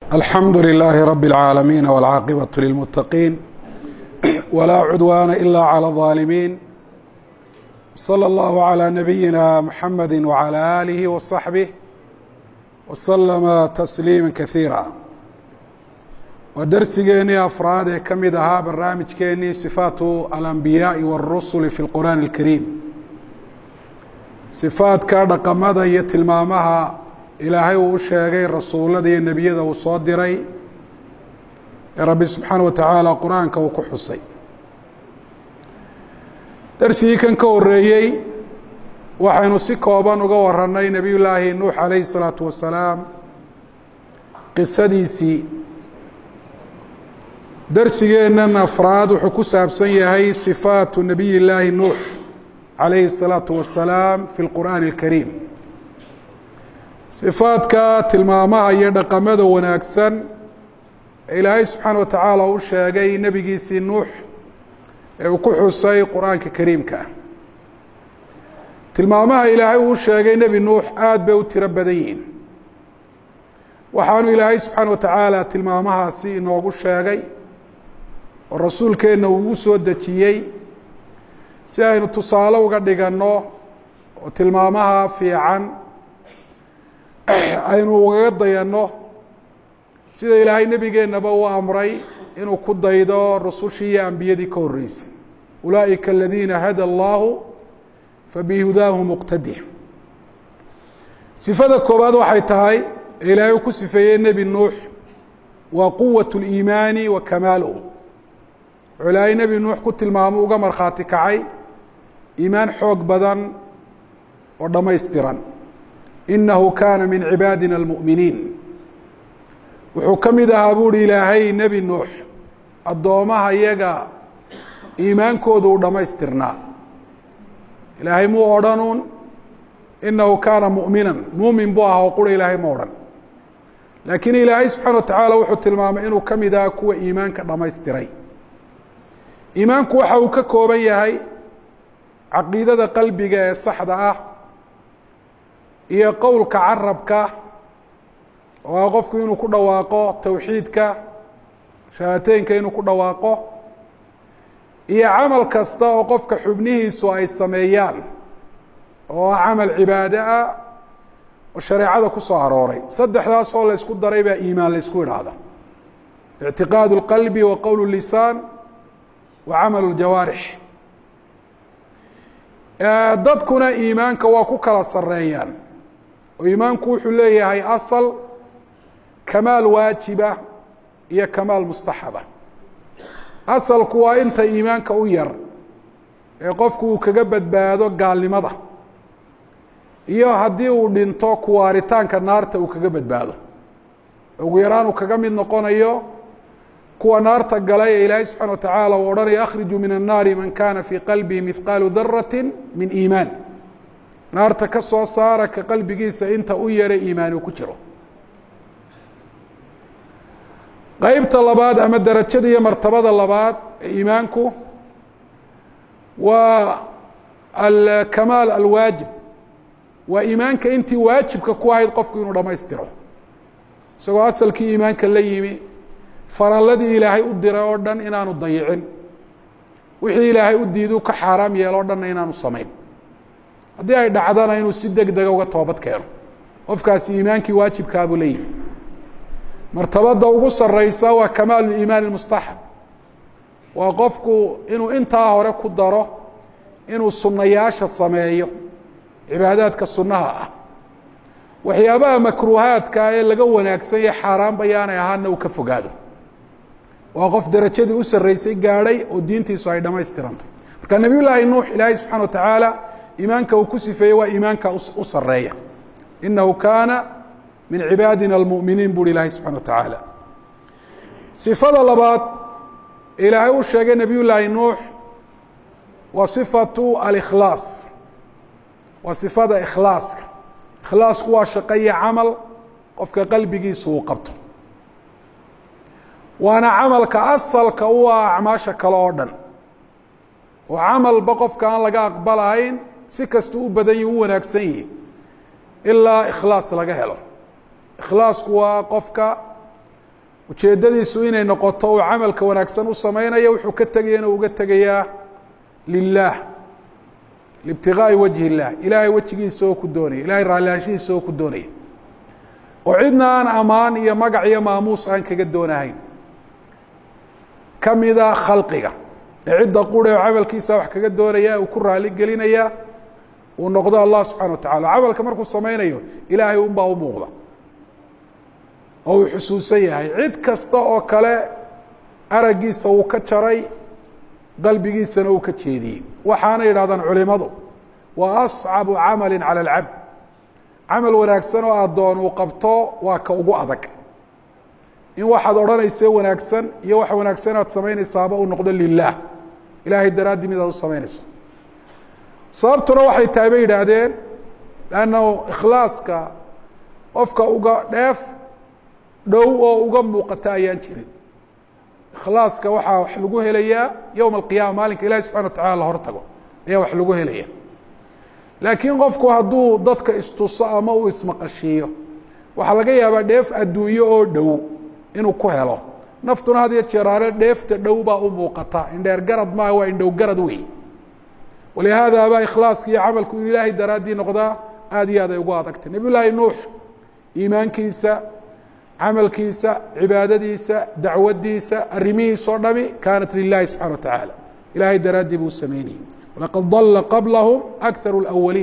alxamdu لlaahi rab اlcaalamiin wاlcaaqibaة lilmuttaqiin wlaa cudwaana ila clى الظaalimiin slى اllahu عlى nabiyina mxamadi wعlى aalihi وصaxbih wslama tasliima kaiira waa dersigeenii afraad ee ka mid ahaa barnaamijkeenii sifaatu alambiyaai wاrusuli fi اlqur'aan اlkariim sifaadka dhaqamada iyo tilmaamaha ilaahay uu u sheegay rasuullada iyo nebiyada uu soo diray ee rabbi subxaana wa tacaala qur-aanka uu ku xusay darsigii kan ka horeeyey waxaynu si kooban uga warannay nebiy llaahi nuux calayhi الsalaatu wasalaam qisadiisii darsigeennan afraad wuxuu ku saabsan yahay sifaatu nebiy llaahi nuux calayhi الsalaatu wasalaam fi اlqur'aani اlkariim sifaadka tilmaamaha iyo dhaqamada wanaagsan ee ilaahay subxaana wa tacaala u sheegay nebigiisii nuux ee uu ku xusay qur-aanka kariimka tilmaamaha ilaahay uu sheegay nebi nuux aada bay u tiro badan yihiin waxaanu ilaahay subxaana wa tacaala tilmaamahaasi inoogu sheegay oo rasuulkeenna uugu soo dejiyey si aynu tusaale uga dhiganno oo tilmaamaha fiican aynu ugaga dayanno sida ilaahay nebigeennaba uu amray inuu ku daydo rusushii iyo ambiyadii ka horreysay ulaa'ika aladiina hada allahu fabihudaahu muqtadi sifada koowaad waxay tahay ee ilaahay uu ku sifeeyey nebi nuux waa quwat اliimaani wa kamaaluhu wuxuu ilaahay nebi nuux ku tilmaamo uga markhaati kacay iimaan xoog badan oo dhammaystiran inahu kaana min cibaadina almu'miniin wuxuu ka mid ahaa buuhi ilaahay nebi nuux addoomaha yaga iimaankooda uu dhammaystirnaa ilaahay muu odhanuun inahu kaana mu'minan muumin buu ahaa oo qura ilaahay ma odhan laakiin ilaahay subxaana wa tacaala wuxuu tilmaamay inuu ka mid ahaa kuwa iimaanka dhammaystiray iimaanku waxa uu ka kooban yahay caqiidada qalbiga ee saxda ah iyo qowlka carabka oo ah qofku inuu ku dhawaaqo towxiidka shahaateynka inuu ku dhawaaqo iyo camal kasta oo qofka xubnihiisu ay sameeyaan oo ah camal cibaado ah oo shareecada ku soo arooray saddexdaas oo la ysku daray baa iimaan la ysku idhaahda ictiqaadu اlqalbi wa qowl اlisaan wa camal اljawaarix dadkuna iimaanka waa ku kala sareeyaan oo iimaanku wuxuu leeyahay asal kamaal waajiba iyo kamaal mustaxaba asalku waa inta iimaanka u yar ee qofku uu kaga badbaado gaalnimada iyo haddii uu dhinto kuwaaritaanka naarta uu kaga badbaado ugu yaraan uu kaga mid noqonayo kuwa naarta galay ee ilaahay subxana wa tacaala uu odhanaya akhrijuu min annaari man kana fii qalbihi mihqaalu darati min iimaan naarta ka soo saara ka qalbigiisa inta u yara iimaani uu ku jiro qeybta labaad ama derajada iyo martabada labaad ee iimaanku waa alkamaal alwaajib waa iimaanka intii waajibka ku ahayd qofku inuu dhammaystiro isagoo asalkii iimaanka la yimi faralladii ilaahay u diray oo dhan inaanu dayicin wixii ilaahay u diidu ka xaaraam yeelo o dhanna inaanu samayn haddii ay dhacdana inuu si deg dega uga toobad keeno qofkaasi iimaankii waajibkaabuu la yimi martabadda ugu sareysa waa kamaalu iimaan mustaxab waa qofku inuu intaa hore ku daro inuu sunnayaasha sameeyo cibaadaadka sunnaha ah waxyaabaha makruuhaadka ee laga wanaagsan yahe xaaraanba yaanay ahaana uu ka fogaado waa qof derajadii u sarreysay gaadhay oo diintiisu ay dhammaystirantay marka nebiy llaahi nuux ilaahay subxana wa tacaala iimaanka uu ku sifeeyey waa iimaanka u sareeya inahu kaana min cibaadina almu'miniin buuhi ilaahay subxana wa tacaala sifada labaad ilaahay uu sheegay nebiy llaahi nuux waa sifatu alikhlaas waa sifada ikhlaaska ikhlaasku waa shaqo iyo camal qofka qalbigiisu uu qabto waana camalka asalka u ah acmaasha kale oo dhan oo camalba qofka aan laga aqbalahayn si kastuu u badan yihi u wanaagsan yihi ilaa ikhlaas laga helo ikhlaasku waa qofka ujeeddadiisu inay noqoto uu camalka wanaagsan u samaynayo wuxuu ka tegayana uga tegayaa lilaah liibtigaai wajhi illah ilaahay wejigiisa oo ku doonaya ilahay raallihaanshihiisa oo ku doonaya oo cidna aan ammaan iyo magac iyo maamuus aan kaga doonahayn kamida khalqiga ee cidda qure oo camalkiisa wax kaga doonaya uu ku raali gelinaya uu noqdo allah subxana wa tacala camalka markuu samaynayo ilaahay unbaa u muuqda oo uu xusuusan yahay cid kasta oo kale araggiisa uu ka jaray qalbigiisana uu ka jeediyey waxaana yidhahdaan culimadu waa ascabu camali cala alcabd camal wanaagsan oo addoon uu qabto waa ka ugu adag in waxaad odhanayse wanaagsan iyo waxa wanaagsan aad samaynaysaaba uu noqdo lilah ilaahay daraaddii mid aad u samaynayso sababtuna waxay tahay bay yidhaahdeen lannahu ikhlaaska qofka uga dheef dhow oo uga muuqata ayaan jirin ikhlaaska waxaa wax lagu helayaa yowma alqiyama maalinka ilahi subxana wa tacala la hor tago ayaa wax lagu helaya laakiin qofku hadduu dadka istuso ama uu ismaqashiiyo waxaa laga yaabaa dheef adduunyo oo dhow inuu ku helo naftuna had iyo jeeraale dheefta dhow baa u muuqata indheer garad maaha waa indhow garad wey walihaada baa ikhlaaska iyo camalku inu ilaahay daraaddii noqdaa aada iyo aad ay ugu adagtay nabiy llaahi nuux iimaankiisa camalkiisa cibaadadiisa dacwadiisa arrimihiisa o dhami kaanat lilahi subxana wa tacaala ilahay daraaddii buu sameynayey walaqad dalla qablahum akharu اlawaliin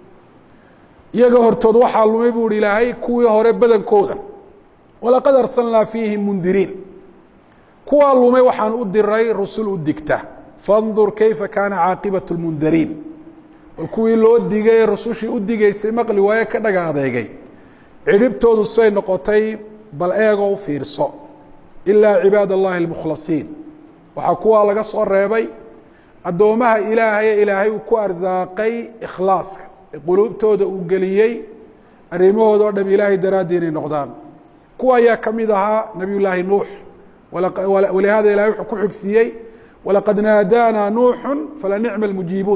iyaga hortood waxaa lumay buu hi ilaahay kuwii hore badankooda walaqad arsalnaa fiihim mundiriin kuwaa lumay waxaan u diray rusul u digta fandur kayfa kaana caaqibaة اlmundariin bal kuwii loo digay rusushii u digeysay maqli waaye ka dhaga adeegay cidhibtoodu say noqotay bal eegoo u fiirso ilaa cibaad اllahi اlmukhlasiin waxaa kuwaa laga soo reebay addoomaha ilaahaye ilaahay uu ku arsaaqay ikhlaaska ee quluubtooda uu geliyey arrimahooda o dham ilaahay daraaddii inay noqdaan kuwa ayaa ka mid ahaa nabiy llaahi nuux walihaada ilahay wuxuu ku xigsiiyey walaqad naadaanaa nuuxu falanicma almujiibuun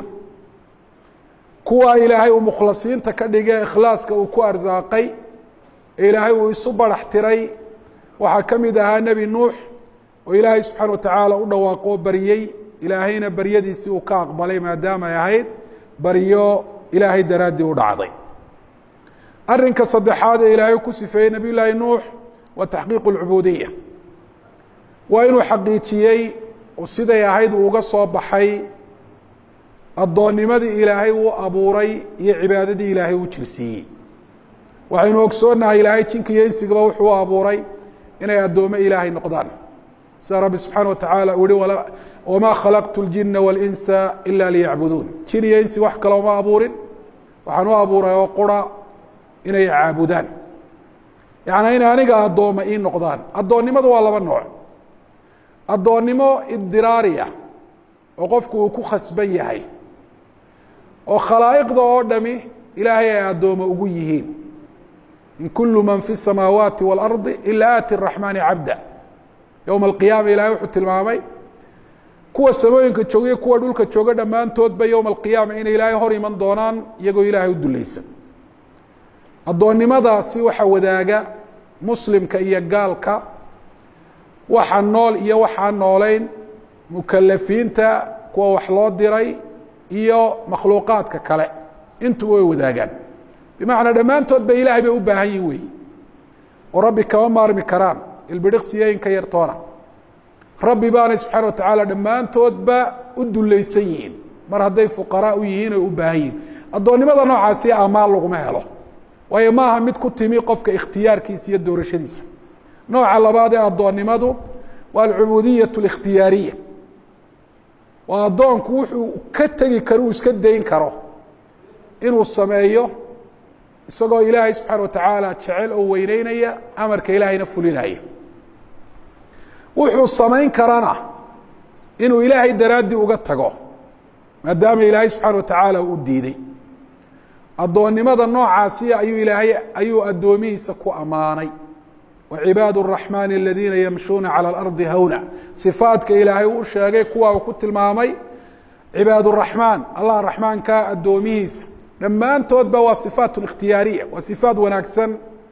kuwa ilaahay uu mukhlasiinta ka dhige ikhlaaska uu ku arsaaqay ee ilaahay uu isu barax tiray waxaa ka mid ahaa nebi nuux oo ilaahay subxaana wa tacaala u dhawaaqoo baryey ilaahayna baryadiisii uu ka aqbalay maadaama ay ahayd baryo ilaahay daraaddii u dhacday arrinka saddexaad ee ilaahay ku sifeeyey nabiy llaahi nuux waa taxqiiqu اlcubuudiya waa inuu xaqiijiyey oo siday ahayd uu uga soo baxay addoonnimadii ilaahay uu abuuray iyo cibaadadii ilaahay uu jirsiiyey waxaynu ogsoonnahay ilaahay jinka iyo insigaba wuxuu u abuuray inay addoome ilaahay noqdaan sida rabbi subxaana wa tacaala uu yihi wamaa khalaqtu اljina wاlinsa ila liyacbuduun jin iyo insi wax kale uma abuurin waxaan u abuuray oo qura inay caabudaan yacnaa inay aniga addooma ii noqdaan addoonnimadu waa laba nooc addoonnimo idiraariya oo qofku uu ku khasban yahay oo khalaa'iqda oo dhami ilaahay ay addooma ugu yihiin in kulu man fi الsamaawaati wاlardi ila aati الraxmaani cabda yowma alqiyaama ilahay wuxuu tilmaamay kuwa samooyinka jooga iyo kuwa dhulka jooga dhammaantoodba yowma alqiyaama inay ilaahay hor iman doonaan iyagoo ilaahay u dulaysan addoonnimadaasi waxa wadaaga muslimka iyo gaalka waxa nool iyo waxaan noolayn mukalafiinta kuwa wax loo diray iyo makhluuqaadka kale intuba way wadaagaan bimacnaa dhammaantood ba ilaahay bay u baahan yihin weeyi oo rabbi kama maarmi karaan ilbidhiqsiyo inka yartoona rabbi baanay subxaana wa tacaala dhammaantoodba u dulaysan yihiin mar hadday fuqaraa u yihiin oy u baahan yihiin addoonnimada noocaasi amaan laguma helo waayo maaha mid ku timi qofka ikhtiyaarkiisa iyo doorashadiisa nooca labaad ee addoonnimadu waa alcubuudiyat اlikhtiyaariya waa addoonku wuxuu ka tegi karo uu iska dayn karo inuu sameeyo isagoo ilaahay subxaana wa tacaala jecel oo weyneynaya amarka ilaahayna fulinaya wuxuu samayn karana inuu ilaahay daraaddii uga tago maadaama ilaahay subxaana wa tacaala u diiday addoonnimada noocaasi ayuu ilaahay ayuu addoomihiisa ku ammaanay wacibaad الraxmaani aladiina yamshuuna calى اlardi hawna sifaadka ilaahay uu sheegay kuwa uu ku tilmaamay cibaad الraxmaan allah raxmaanka addoomihiisa dhammaantoodba waa sifaat اkhtiyaariya waa sifaat wanaagsan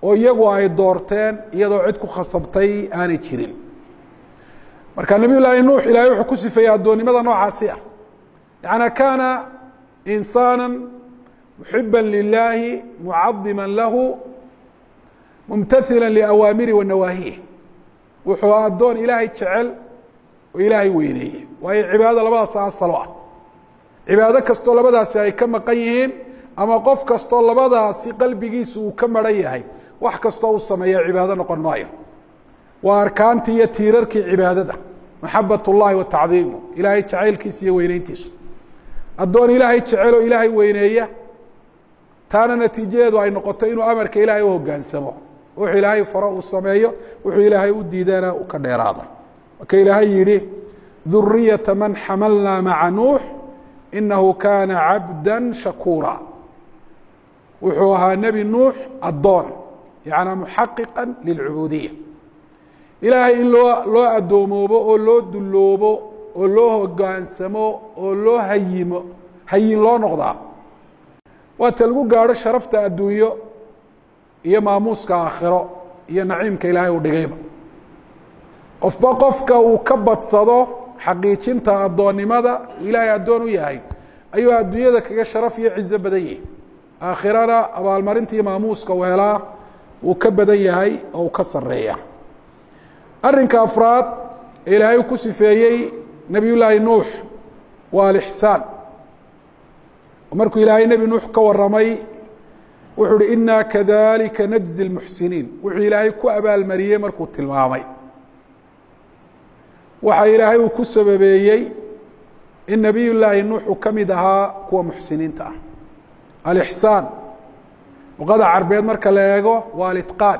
oo iyagu ay doorteen iyadoo cid ku khasabtay aanay jirin marka nabiy llaahi nuux ilahay wuxuu ku sifeeyey addoonnimada noocaasi ah yaعnaa kaana insaana muxiba lilaahi mucadima lahu mumtaثila liawaamiri wa nawaahih wuxuu addoon ilaahay jecel oo ilaahay weyneeye waayo cibaadada labadaas asalo ah cibaado kastoo labadaasi ay ka maqan yihiin ama qof kastoo labadaasi qalbigiisa uu ka maran yahay wax kastoo uu sameeya cibaado noqon maayo waa arkaantii iyo tiirarkii cibaadada maxabat اllahi wa tacdiimu ilaahay jacaylkiisa iyo weyneyntiisu addoon ilaahay jecel oo ilaahay weyneeya taana natiijadeedu ay noqoto inuu amarka ilaahay u hogaansamo wuxuu ilaahay faro uu sameeyo wuxuu ilaahay u diidana uu ka dheeraado marka ilaahay yihi duriyata man xamalna maca nuux inahu kana cabda shakuura wuxuu ahaa nebi nuux addoon yacnaa muxaqiqa lilcubuudiya ilaahay in loo loo addoomoobo oo loo dulloobo oo loo hogaansamo oo loo hayimo hayin loo noqdaa waata lagu gaadho sharafta adduunyo iyo maamuuska aakhiro iyo naciimka ilaahay uu dhigayba qofba qofka uu ka badsado xaqiijinta addoonnimada uu ilaahay addoon u yahay ayuu adduunyada kaga sharaf iyo cizo badan yahay aakhirana abaalmarinta iyo maamuuska uu helaa wuu ka badan yahay oo uu ka sareeya arrinka afraad ee ilaahay uu ku sifeeyey nebiy llaahi nuux waa alixsaan markuu ilaahay nebi nuux ka waramay wuxuu uhi inaa kadalika najzi اlmuxsiniin wuxuu ilaahay ku abaalmariyey markuu tilmaamay waxa ilaahay uu ku sababeeyey in nebiy llaahi nuux uu ka mid ahaa kuwa muxsiniinta ah alixsaan luqada carbeed marka la eego waa alitqaan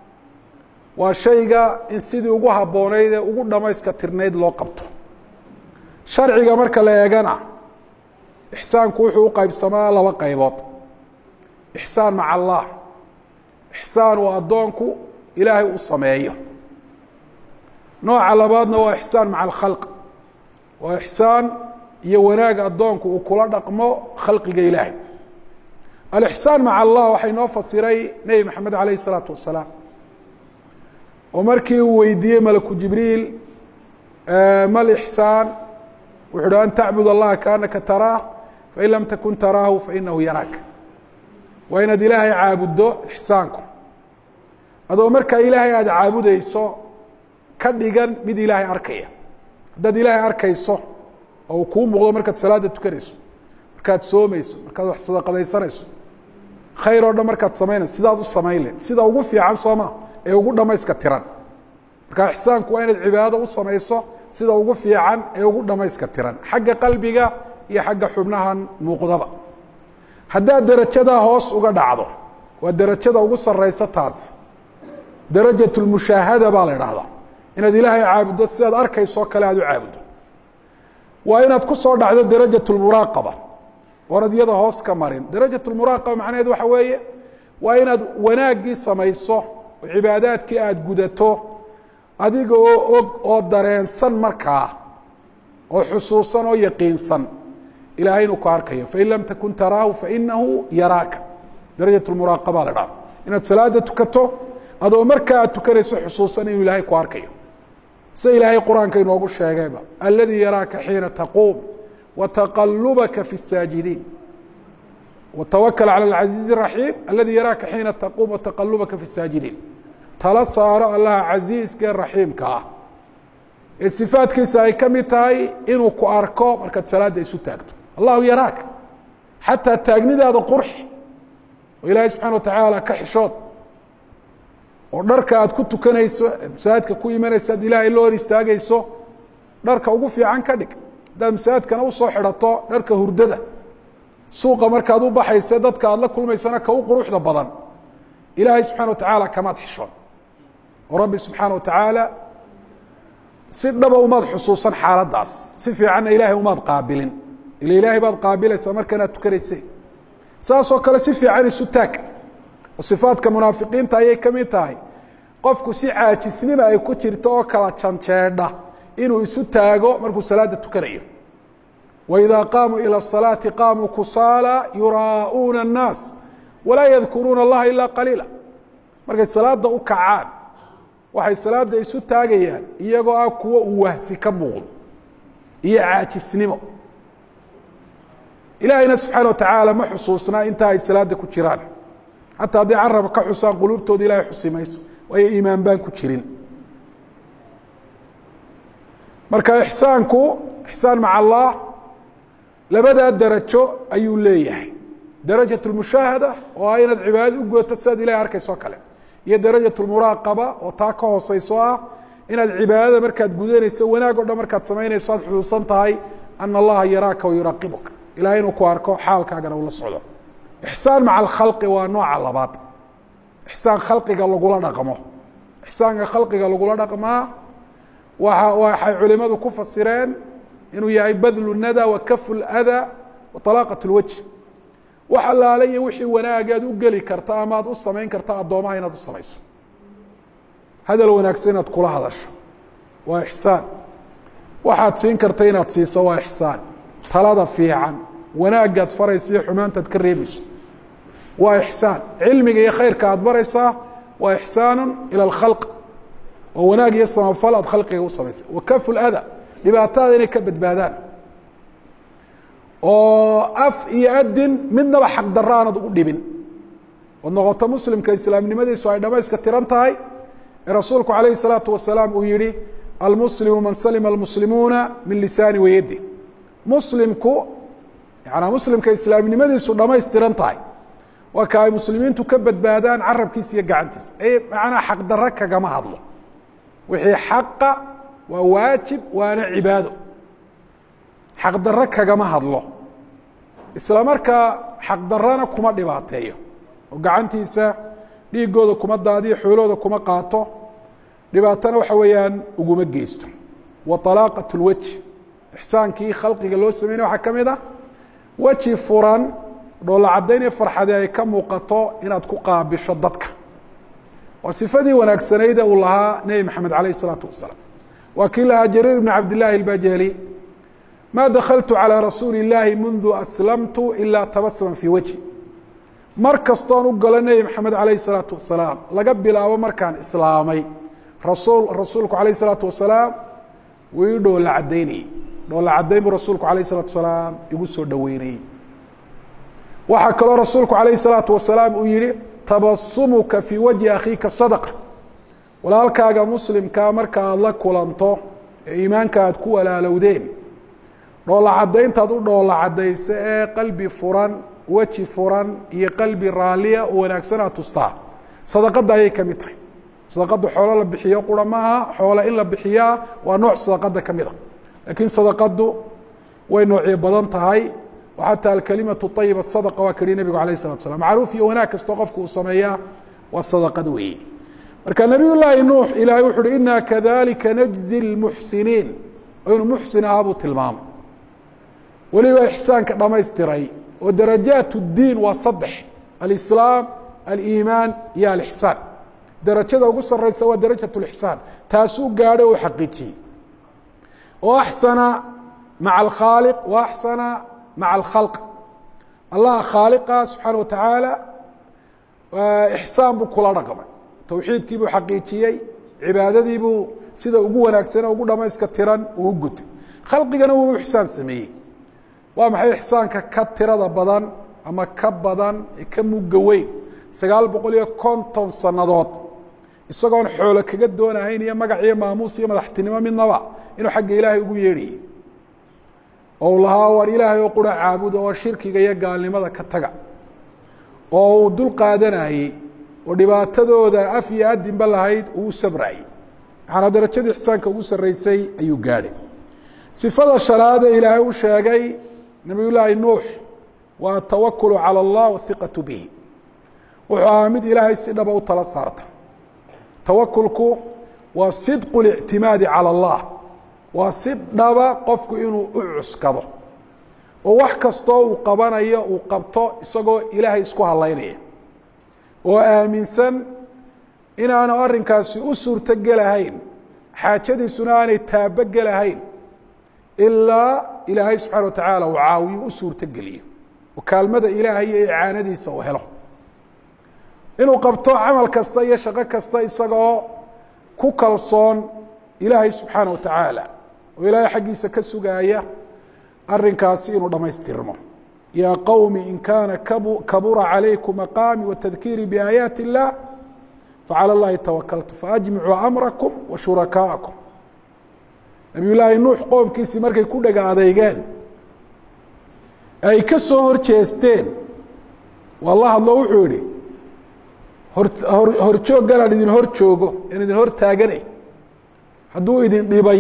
waa shayga in sidii ugu habboonayd ee ugu dhamayska tirnayd loo qabto sharciga marka la eegana ixsaanku wuxuu u qaybsamaa laba qaybood ixsaan maca allah ixsaan uu addoonku ilaahay u sameeyo nooca labaadna waa ixsaan maca alkhalq waa ixsaan iyo wanaag addoonku uu kula dhaqmo khalqiga ilaahay alixsaan maca allah waxay noo fasiray nebi maxamed alayh isalaatu wasalaam oo markii uu weydiiyey malaku jibriil ma lixsaan wuxu uhi an tacbud allaha kaanaka taraah fain lam takun taraahu fainahu yaraak waa inaad ilaahay caabuddo ixsaanku adoo markaa ilaahay aada caabudeyso ka dhigan mid ilaahay arkaya haddaad ilaahay arkayso oo uu kuu muuqdo markaad salaada tukanayso markaad soomayso markaad wax sadaqadaysanayso khayr oo dhan markaad samaynayso sidaad u samayn le sida ugu fiican sooma ee ugu dhamayska tiran marka ixsaanku waa inaad cibaadado u samayso sida ugu fiican ee ugu dhamayska tiran xagga qalbiga iyo xagga xubnahan muuqdaba haddaad derajadaa hoos uga dhacdo waa derajada ugu sareysa taas darajat lmushaahada baa la idhaahdaa inaad ilaahay caabuddo sidaad arkaysoo kale aad u caabuddo waa inaad ku soo dhacdo darajat lmuraaqaba oonad iyada hoos ka marin darajat lmuraaqaba macnaheed waxa weeye waa inaad wanaaggii samayso oo cibaadaadkii aada gudato adiga oo og oo dareensan markaa oo xusuusan oo yaqiinsan ilahay inuu ku arkayo fain lam takun taraahu fainahu yaraaka darajat muraaqaba la dhaha inaad salaada tukato adoo markaa aad tukanayso xusuusan inuu ilaahay ku arkayo sida ilaahay qur-aanka inoogu sheegayba aladii yaraaka xiina taquum wataqalubaka fi الsaajidiin watawakl calى اlcaziizi الraxiim aladii yaraaka xiina taquum wataqalubaka fi الsaajidiin tala saaro allaha casiiska ee raxiimka ah ee sifaadkiisa ay ka mid tahay inuu ku arko markaad salaada isu taagto allahu yaraak xataa taagnidaada qurxi oo ilaahay subxana watacaala ka xishood oo dharka aad ku tukanayso masaajidka ku imanaysa ad ilaahay loo hor istaagayso dharka ugu fiican ka dhig haddaad masaajidkana usoo xidhato dharka hurdada suuqa markaad u baxaysa dadka aad la kulmaysana ka u quruxda badan ilaahay subxana wa tacaala kamaad xishoon oo rabbi subxaana wa tacaala si dhaba umaad xusuusan xaaladdaas si fiicanna ilaahay umaad qaabilin ila ilaahay baad qaabilaysaa markanaad tukanayse saasoo kale si fiican isu taag oo sifaadka munaafiqiinta ayay ka mid tahay qofku si caajisnima ay ku jirto oo kala janjeedha inuu isu taago markuu salaada tukanayo waidaa qaamuu ila الsalaati qaamuu kusaala yuraa'uuna الnaas walaa yadkuruuna اllaha ilaa qaliila markay salaada u kacaan waxay salaada isu taagayaan iyagoo ah kuwo uu wahsi ka muuqdo iyo caajisnimo ilaahayna subxaana wa tacaala ma xusuusnaa intaa ay salaada ku jiraan xataa hadday carab ka xusaan quluubtooda ilahay xusi mayso waayo iimaan baan ku jirin marka ixsaanku ixsaan maca allah labadaa darajo ayuu leeyahay darajat lmushaahada oo ah inaad cibaadada u gooto sidaad ilahay arkaysoo kale iyo darajat lmuraaqaba oo taa ka hooseyso ah inaad cibaadada markaad gudanayso wanaag o dhan markaad samaynayso aad xusuusan tahay ana allaha yaraaka wayuraaqibuka ilahay inuu ku arko xaalkaagana ula socdo ixsaan maca alkhalqi waa nooca labaad ixsaan khalqiga lagula dhaqmo ixsaanka khalqiga lagula dhaqmaa waa waxay culimadu ku fasireen inuu yahay badlu nada wa kafu lada wa alaaqat lwajh wax allaale iyo wixii wanaagaad u geli karta ama ad u samayn karta addoomaha inaad u samayso hadal wanaagsan inaad kula hadasho waa ixsaan waxaad siin karta inaad siiso waa ixsaan talada fiican wanaagaad faraysa iyo xumaantaad ka reebayso waa ixsaan cilmiga iyo khayrka aad baraysaa waa ixsaanu ila alkhalq oo wanaag iyo samafal aad khalqiga u samaysay wa kafu lada dhibaatada inay ka badbaadaan oo af iyo adin midnaba xaq daro aanad ugu dhibin ood noqoto muslimka islaamnimadiisu ay dhamayska tiran tahay ee rasuulku calayhi salaatu wasalaam uu yihi almuslimu man salima almuslimuuna min lisaani wayadi muslimku yanaa muslimka islaamnimadiisu dhamaystiran tahay waa ka ay muslimiintu ka badbaadaan carabkiisa iyo gacantiisa e macnaa xaq daro kagama hadlo wixii xaqa waa waajib waana cibaado xaq daro kagama hadlo isla markaa xaq darana kuma dhibaateeyo oo gacantiisa dhiigooda kuma daadiyo xoolooda kuma qaato dhibaatana waxa weeyaan uguma geysto wa alaaqat lwajh ixsaankii khalqiga loo sameynay waxaa ka mid ah weji furan dhoolla caddayn iyo farxadee ay ka muuqato inaad ku qaabisho dadka waa sifadii wanaagsanayde uu lahaa nebi maxamed alayh الsalaatu wasalaam waa kii lahaa jariir bn cabd llaahi اlbajali ma dakaltu calى rasuuli اllaahi mundu aslamtu ilaa tabasama fii wajhi mar kastoon u galo nebi maxamed alayh الsalaatu wasalaam laga bilaabo markaan islaamay rasul rasuulku alayh الsalaatu wasalaam wuu ii dhoolla cadaynayey dhoolla cadayn buu rasuulku alayh الsalatu wasalaam igu soo dhoweynayey waxaa kaloo rasuulku alayh الsalaatu wasalaam uu yihi tabasumuka fii wajhi akhiika sadqa walaalkaaga muslimkaa marka aad la kulanto ee iimaanka aad ku walaalowdeen dhoolla caddayntaad u dhoolla caddaysa ee qalbi furan weji furan iyo qalbi raalliya oo wanaagsan aad tustaa sadaqadda ayay ka mid tahay sadaqaddu xoolo la bixiyo qura maaha xoolo in la bixiyaa waa nooc sadaqadda ka mid a laakiin sadaqaddu way noocyo badan tahay xataa alkalimatu ayiba sadaqa waa kaihi nebigu alayh salatu slam macruuf iyo wanaag kastoo qofku uu sameeyaa waa sadaqad weeye marka nabiy llaahi nuux ilahay wuxu uhi ina kadalika najzi lmuxsiniin oo inuu muxsin ahaa buu tilmaamay weliba ixsaanka dhamaystiray oo darajaat اdiin waa saddex alislaam aliimaan iyo alixsaan darajada ugu sareysa waa darajat lixsaan taasuu gaadhay oo xaqiijiyey oo axsana maca alkhaaliq wa axsana maca alkhalq allah khaaliqa subxaana wa tacaala ixsaan buu kula dhaqmay towxiidkii buu xaqiijiyey cibaadadii buu sida ugu wanaagsan ugu dhamayska tiran uu gutay khalqigana wuu ixsaan sameeyey waa maxay ixsaanka ka tirada badan ama ka badan ee ka mugga weyn sagaal boqol iyo konton sannadood isagoon xoolo kaga doonahayn iyo magac iyo maamuus iyo madaxtinimo midnaba inuu xagga ilaahay ugu yeedhayay oo lahaa war ilaahay oo qura caabuda oo shirkiga iyo gaalnimada ka taga oo uu dul qaadanayey oo dhibaatadooda af iyo adinba lahayd uu u sabrayey maxaana darajadii ixsaanka ugu sarreysay ayuu gaadhay sifada shanaade ilaahay u sheegay nabiy llaahi nuux waa atawakulu calى اllah wahiqatu bihi wuxuu ahaa mid ilaahay si dhaba u tala saarta tawakulku waa sidqu اlictimaadi calى اllah waa si dhaba qofku inuu u cuskado oo wax kastoo uu qabanayo uu qabto isagoo ilaahay isku halaynaya oo aaminsan inaanu arrinkaasi u suurto gelahayn xaajadiisuna aanay taabo gelahayn ilaa ilaahay subxana wa tacaala uu caawiyo u suurto geliyo oo kaalmada ilaahay iyo icaanadiisa uu helo inuu qabto camal kasta iyo shaqo kasta isagoo ku kalsoon ilaahay subxaana wa tacaala oo ilaahay xaggiisa ka sugaaya arinkaasi inuu dhamaystirmo yaa qowmi in kaana kabura calaykum maqaami watadkiiri biaayaati اllah facalى اllahi tawakaltu faajmicuu amrakum wa shurakaaءakum nabiy llaahi nuux qoomkiisii markay ku dhega adeygeen ay ka soo hor jeesteen waa la hadlo wuxuu yihi hor horjoogganaan idin hor joogo aan idin hor taaganay hadduu idin dhibay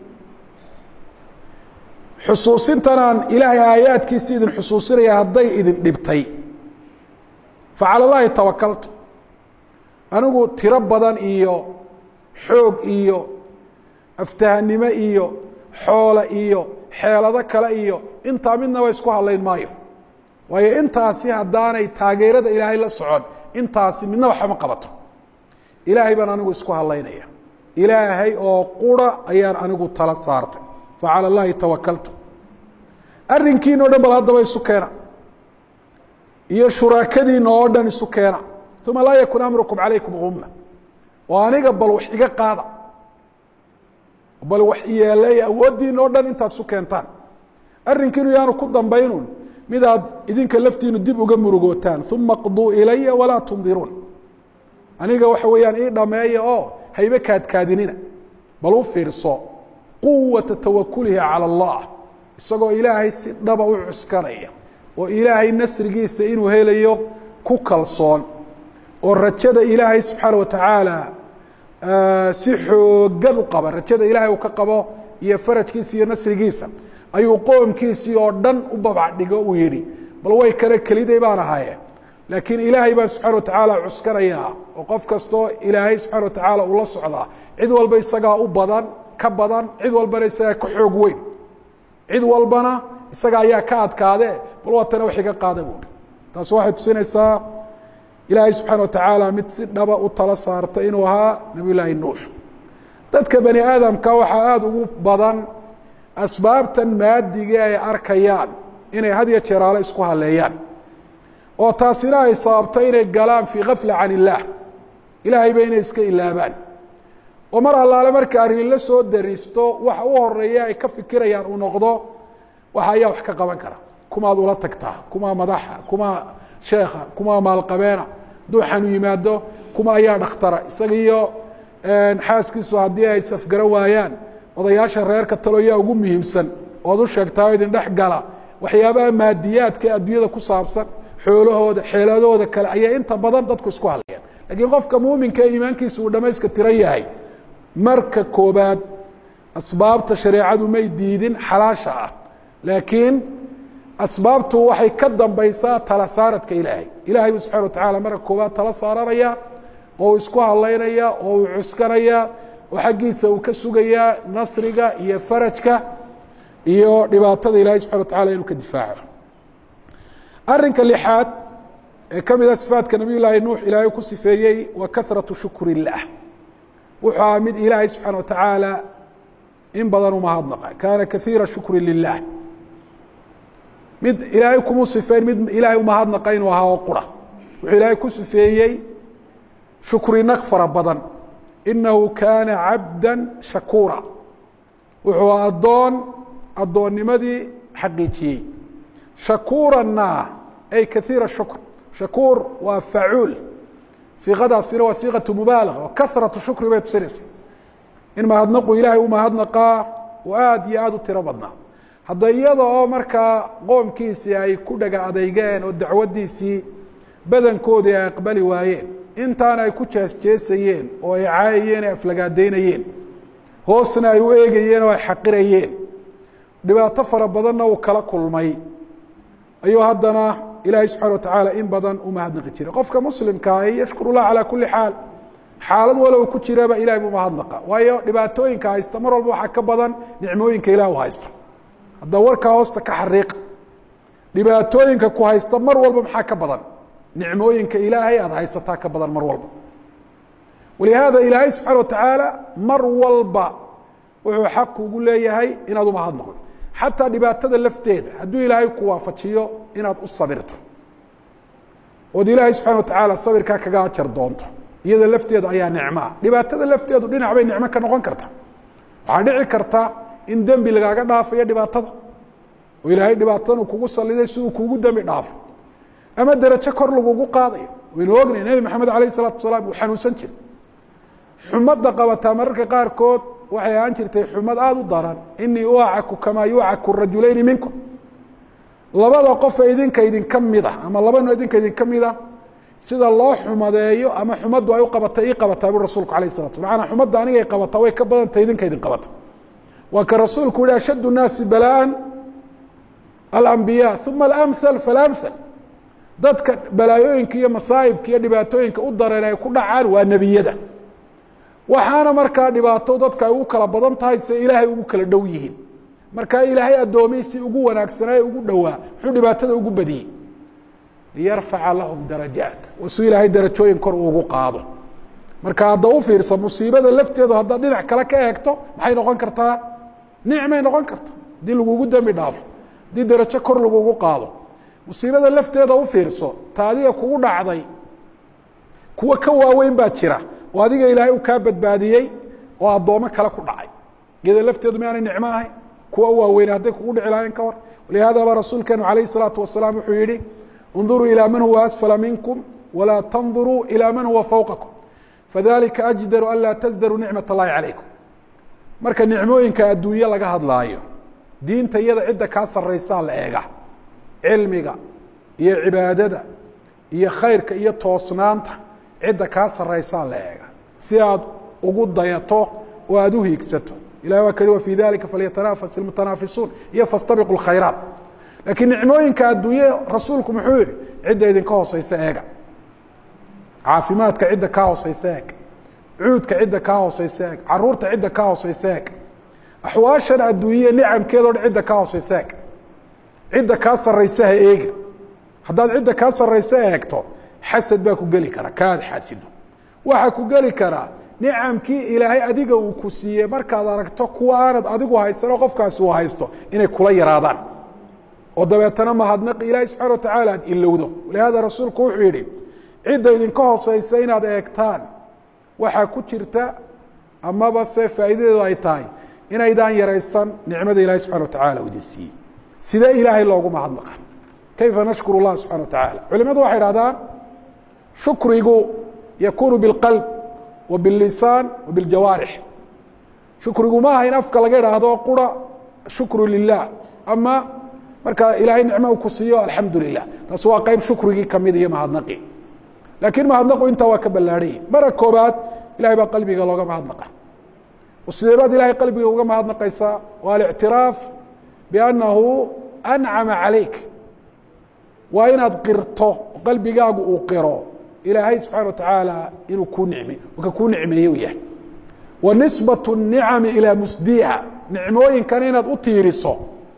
xusuusintanaan ilaahay aayaadkiisi idin xusuusinaya hadday idin dhibtay facala llaahi tawakaltu anigu tiro badan iyo xoog iyo aftahanimo iyo xoole iyo xeelado kale iyo intaa midnaba isku hadlayn maayo waayo intaasi haddaanay taageerada ilaahay la socon intaasi midna waxama qabato ilaahay baan anigu isku hadlaynaya ilaahay oo qura ayaan anigu tala saartay facalى اllahi tawakaltu arrinkiina o dhan bal haddaba isu keena iyo shuraakadiina oo dhan isu keena uma laa yakun amrukum calaykum guma oo aniga bal wax iga qaada bal wax yeelay awooddiina oo dhan intaad isu keentaan arrinkiinu yaanu ku dambaynun midaad idinka laftiinu dib uga murugootaan uma qduu ilaya walaa tundiruun aniga waxa weeyaan ii dhameeya oo haybe kaadkaadinina bal u fiirso quwata tawakulihi calى اllah isagoo ilaahay si dhaba u cuskanaya oo ilaahay nasrigiisa inuu helayo ku kalsoon oo rajada ilaahay subxaana watacaala si xoogan u qaba rajada ilaahay uu ka qabo iyo farajkiisa iyo nasrigiisa ayuu qoomkiisii oo dhan u babacdhigo uu yihi bal way kale keliday baan ahaye laakiin ilaahay baan subxana watacaala cuskanayaa oo qof kastoo ilaahay subxana watacaala uu la socdaa cid walba isagaa u badan ka badan cid walbana isagaa ka xoog weyn cid walbana isaga ayaa ka adkaade bal waatana wax iga qaada buuri taasi waxay tusinaysaa ilaahay subxaana watacaala mid si dhaba u tala saarta inuu ahaa nabiy llaahi nuux dadka bani aadamka waxaa aada ugu badan asbaabtan maadigii ay arkayaan inay had ya jeeraale isku haleeyaan oo taasina ay sababto inay galaan fii kafla can illaah ilaahayba inay iska ilaabaan oo mar allaale marka arrin la soo dariisto waxa u horeeya ay ka fikirayaan uu noqdo waxa ayaa wax ka qaban kara kumaad ula tagtaa kumaa madaxa kumaa sheekha kumaa maalqabeena hadduu xanu yimaado kuma ayaa dhakhtara isaga iyo xaaskiisu haddii ay safgaro waayaan odayaasha reerka talo yaa ugu muhiimsan ood u sheegtaa idin dhex gala waxyaabaha maadiyaadka adduunyada ku saabsan xoolahooda xeeladooda kale ayaa inta badan dadku isku hadlayaan lakiin qofka muuminka ee iimaankiisa uu dhamayska tiran yahay marka koobaad asbaabta shareecadu may diidin xalaasha ah laakiin asbaabtu waxay ka dambaysaa tala saaradka ilaahay ilahay bu subxana watacaala marka koobaad tala saaranaya oo uu isku hadlaynaya oo uu cuskanaya oo xaggiisa uu ka sugayaa nasriga iyo farajka iyo dhibaatada ilahay subxana watacala inuu ka difaaco arinka lixaad ee ka mida sifaadka nabiy llaahi nuux ilaahay ku sifeeyey wa kahraةu shukr الlah wuxuu aha mid ilaahay subxaana watacaala in badan umahadnaqa kaana kaiira shukri lilah mid ilaahay kumu sifeyn mid ilaahay umahadnaqa inuu ahaa oo qura wuxuu ilaahay ku sifeeyey shukrinaq fara badan inahu kaana cabda shakuura wuxuu addoon addoonnimadii xaqiijiyey shakuuranna ay kaiira shukr shakuur waa facuul siiqadaasina waa siiqatu mubaalaga oo kahratu shukri bay tusinaysa in mahadnaqu ilaahay u mahadnaqaa oo aada iyo aada u tiro badnaa hadda iyada oo markaa qoomkiisii ay ku dhaga adeygeen oo dacwaddiisii badankoodii ay aqbali waayeen intaana ay ku jeesjeesayeen oo ay caayayeen ay aflagaadaynayeen hoosna ay u eegayeen oo ay xaqirayeen dhibaato fara badanna uu kala kulmay ayuu haddana ilaahay subxana watacaala in badan u mahadnaqi jiray qofka muslimkaa yashkur llah calaa kuli xaal xaalad walow ku jiraba ilahay buu mahadnaqa waayo dhibaatooyinka haysta mar walba waxaa ka badan nicmooyinka ilah u haysto hadda warkaa hoosta ka xariiqa dhibaatooyinka ku haysta mar walba maxaa ka badan nicmooyinka ilaahay aada haysataa ka badan mar walba walihaada ilaahay subxaana watacaala mar walba wuxuu xaq ugu leeyahay inaad umahadnaqo xataa dhibaatada lafteeda hadduu ilaahay ku waafajiyo inaad u sabirto ood ilaahay subxana watacaala sabirkaa kaga ajar doonto iyada lafteeda ayaa nicmoa dhibaatada lafteedu dhinac bay nicmo ka noqon karta waxaa dhici karta in dembi lagaaga dhaafayo dhibaatada oo ilaahay dhibaatadan uu kugu saliday si uu kugu dembi dhaafo ama derajo kor lagugu qaadayo waynu ognay nebi maxamed alayh isalaatu wasalaam uu xanuunsan jiray xumadda qabataa mararka qaarkood waxay ahaan jirtay xumad aada u daran inii uacaku kamaa yucaku rajulayni minkum labada qofa idinka idinka mida ama labano idinka idinka mida sida loo xumadeeyo ama xumaddu ay u qabata ii qabataa bu rasulku alayh salatu maanaa xumadda anigay qabataa way ka badantay idinka idin qabata waa ka rasuulku yihi ashad الnaasi balaa alambiya uma alamhal falamhal dadka balaayooyinka iyo masaa'ibka iyo dhibaatooyinka u dareen ay ku dhacaan waa nebiyada waxaana markaa dhibaato dadka ay ugu kala badan tahay se ilaahay ugu kala dhow yihiin markaa ilaahay addoomiy si ugu wanaagsanaaye ugu dhowaa muxuu dhibaatada ugu badiyey liyarfaca lahum darajaat si ilaahay darajooyin kor ugu qaado marka hadda u fiirsa musiibada lafteedu haddaad dhinac kale ka eegto maxay noqon kartaa nicmay noqon karta haddii lagugu dembi dhaafo haddii darajo kor lagugu qaado musiibada lafteeda u fiirso ta adiga kugu dhacday kuwa ka waaweyn baa jira oo adiga ilaahay uu kaa badbaadiyey oo addoomo kale ku dhacay iyada lafteedu miaanay nicmo ahayn kuwa waaweyn hadday kugu dhici lahayn ka war walihada baa rasuulkeenu alayh الsalaatu wasalaam wuxuu yihi اnduruu ilى man huwa asfala minkum walaa tanduruu ilى man huwa fowqakum fadalika ajdaru an laa tasdaruu nicmat اllahi calaykum marka nicmooyinka adduunye laga hadlaayo diinta iyada cidda kaa saraysaa la eega cilmiga iyo cibaadada iyo khayrka iyo toosnaanta cidda kaa saraysaa la eega si aad ugu dayato oo aada u hiigsato ilahi waa khi wafii dalika falyatanafas ilmutanaafisuun iyo fastabiqu lkhayraat laakiin nicmooyinka adduunye rasuulku muxuu yihi cidda idinka hooseysa eega caafimaadka cidda kaa hooseysa eeg cuudka cidda kaa hooseysa eeg caruurta cidda kaa hooseysa eeg axwaashan adduunye nicamkeedo dhan cidda kaa hooseysa eeg cidda kaa saraysa ha eegi haddaad cidda kaa saraysa eegto xasad baa ku geli kara kaad xaasido waxaa ku geli karaa nicamkii ilaahay adiga uu ku siiyey markaad aragto kuwa aanad adigu haysanoo qofkaasi uu haysto inay kula yaraadaan oo dabeetana mahadnaqi ilaahay subxana wa tacaala aad ilowdo walihaada rasuulku wuxuu yihi cidda idinka hooseysa inaad eegtaan waxaa ku jirta amaba se faa'iidadeedu ay tahay inaydaan yaraysan nicmada ilahay subxana wa tacala u idin siiyey sidee ilaahay loogu mahadnaqa kayfa nashkuru اllah subxana wa tacaala culimadu waxay dhahdaan shukrigu yakunu biاlqalb wa biاllisaan wa biاljawaarix shukrigu ma aha in afka laga idhaahdo qura shukru lilah ama marka ilaahay nicmo u ku siiyo alxamdu lilah taas waa qeyb shukrigii kamid iyo mahadnaqi laakiin mahadnaqu intaa waa ka ballaadhanya mara koobaad ilahay baa qalbiga looga mahadnaqa sidee baad ilahay qalbiga uga mahadnaqaysaa waa alictiraaf biannahu ancama calayk waa inaad qirto qalbigaagu uu qiro ilaahay subxana wa tacaala inuu kuu nicme ka kuu nicmeeye u yahay wa nisbat الnicami ilaa musdiha nicmooyinkan inaad u tiiriso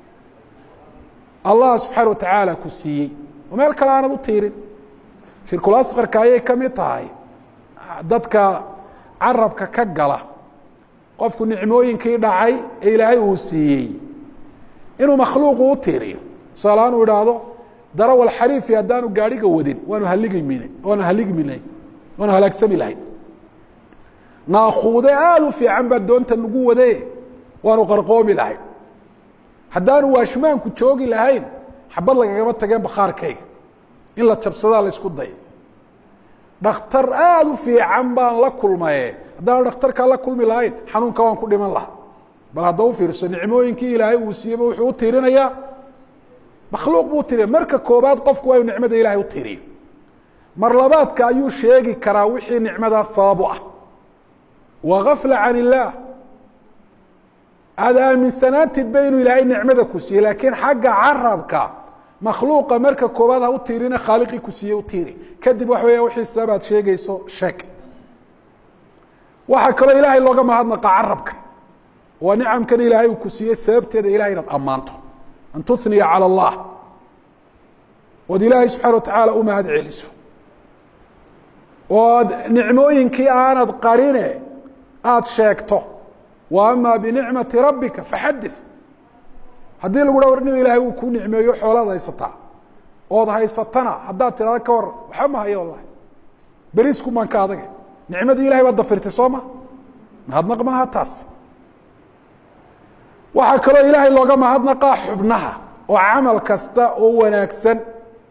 allah subxaana wa tacaala ku siiyey oo meel kale aanad u tiirin shirkul asqarka ayay ka mid tahay dadka carabka ka gala qofku nicmooyinkii dhacay ee ilaahay uu siiyey inuu makhluuqu u tiiriyo tusaalahaan uu idhaahdo darawal xariifi haddaanu gaadhiga wadin waanu haligmin waanu haligminay waanu halaagsami lahayn naakuude aada u fiican baa doonta nagu wade waanu qarqoomi lahayn haddaanu waashmaanku joogi lahayn xabad lagagama tageen bakhaarkayga in la jabsadaa la isku day dhakhtar aada u fiican baan la kulmaye haddaanu dhakhtarkaa la kulmi lahayn xanuunka waan ku dhiman lahaa bal hadda u fiirso nicmooyinkii ilaahay uu siiyeyba wuxuu u tiirinayaa makhluuq buu tiriya marka koobaad qofku waa inu nicmada ilahay u tiriyo mar labaadka ayuu sheegi karaa wixii nicmadaas sabab u ah wa gafla can illaah aada aaminsanaantidba inuu ilaahay nicmada ku siiyey laakiin xagga carabka makhluuqa marka koobaad ha u tiirina khaaliqii ku siiyey u tiiri kadib waxa weya wixii sabaad sheegayso sheeg waxaa kaloo ilaahay looga mahadnaqa carabka waa nicamkan ilaahay uu ku siiyey sababteeda ilahay inaad ammaanto an tuniya calى اllah ood ilaahay subxana wa tacaala u mahad celiso ood nicmooyinkii aanad qarine aada sheegto wa ama binicmati rabbika faxadith haddii lagu ha war nin ilaahay uu kuu nicmeeyo xoolaad haysataa ood haysatana haddaad tirahda ka war waxba ma hayo wallahi berisku maan ka adage nicmadii ilahay baad dafirtay soo ma mahadnaq maaha taas waxaa kaloo ilaahay looga mahadnaqaa xubnaha oo camal kasta oo wanaagsan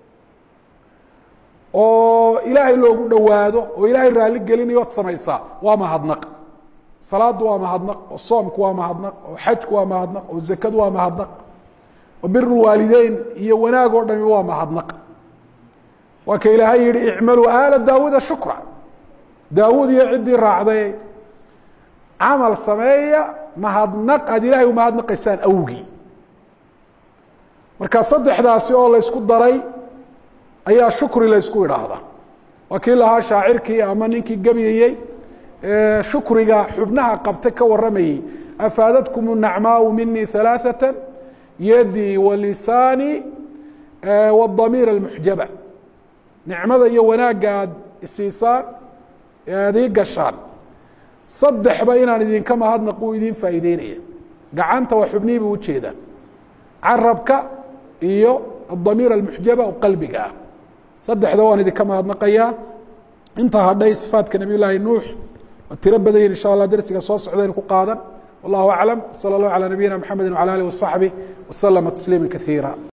oo ilaahay loogu dhowaado oo ilaahay raalli gelinayo od samaysaa waa mahadnaq salaadu waa mahadnaq oo soomku waa mahadnaq oo xajku waa mahadnaq oo zakadu waa mahadnaq oo bir waalideyn iyo wanaag oo dhami waa mahadnaq waa ka ilaahay yihi icmaluu aala daawuuda shukra daawuud iyo ciddii raacday camal sameeya mahadnaq aad ilahay umahadnaqaysaan awgii marka saddexdaasi oo la ysku daray ayaa shukri la ysku idhaahdaa waa kii lahaa shaacirkii ama ninkii gebyayey shukriga xubnaha qabta ka waramayey afaadadkum nacmaau minii ثalaaثaة yadii walisaani wاdamiir اlmuxjaba nicmada iyo wanaagga aad isiisaan ee aad ii gashaan saddexba inaan idinka mahadnaq uu idin faa'iideynaya gacanta waa xubnihii bu ujeedaan carabka iyo adamiir almuxjaba oo qalbiga ah saddexda waan idinka mahadnaqayaa intaa hadhay sifaadka nabiy llaahi nuux waa tiro badayin insha allah dersiga soo socdaynu ku qaadan wallahu aclam salى اllahu alى nabiyina mxamedi wعalى alih waصaxbih waslama tasliima kaiira